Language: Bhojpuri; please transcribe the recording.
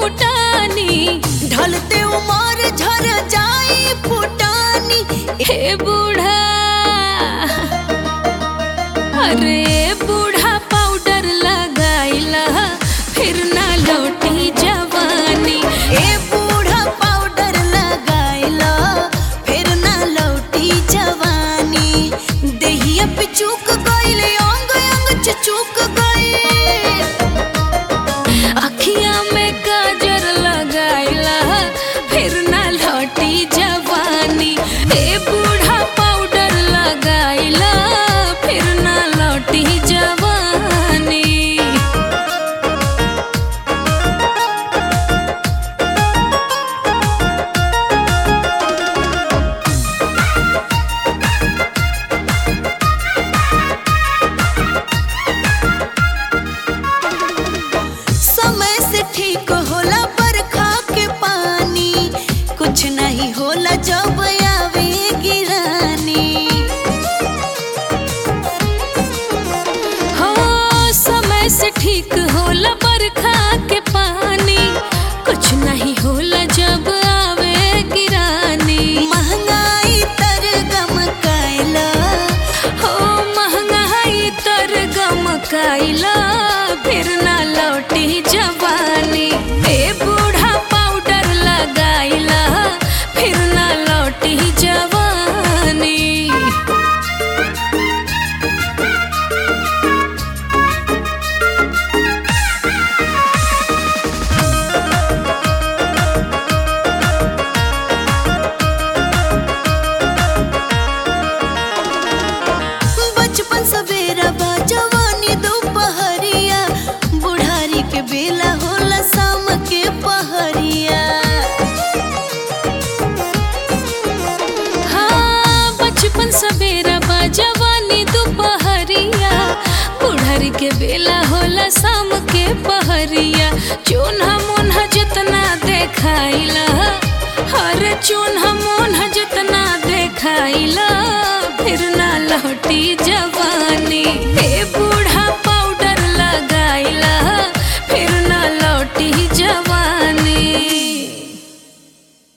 फूटानी ढलते उमर झर जाई फुटानी हे बूढ़ा अरे बूढ़ा पाउडर लगाइला फिर ना लौटी जवानी ए बूढ़ा पाउडर लगाइला फिर ना लौटी जवानी देहिया पे चूक गइल अंग अंग चुक गइल अखिया में काजर लगाइला फिर ना लौटी जवानी ए बूढ़ा पाउडर लगाइला फिर ना लौटी जवानी समय से ठीक होला बरखा के पानी कुछ नहीं होला जब आवे गिरानी हो समय से ठीक होला बरखा के पानी कुछ नहीं होला जब आवे गिरानी महंगाई तर गम कैला हो महंगाई तर गम कैला फिर ना लौटी जवानी ए बूढ़ा पाउडर लगाइला फिर ना लौटी जवानी बचपन सवेरा बा जवानी दोपहरिया बुढ़ारी के बेला होला शाम के पहरिया हाँ बचपन सवेरा बा जवानी दोपहरिया बुढ़र के बेला होला शाम के पहरिया चून्हा मुन्हा जितना देखाइला हर चून्हा मुन्हा जितना देखाइला फिर ना लौटी जवानी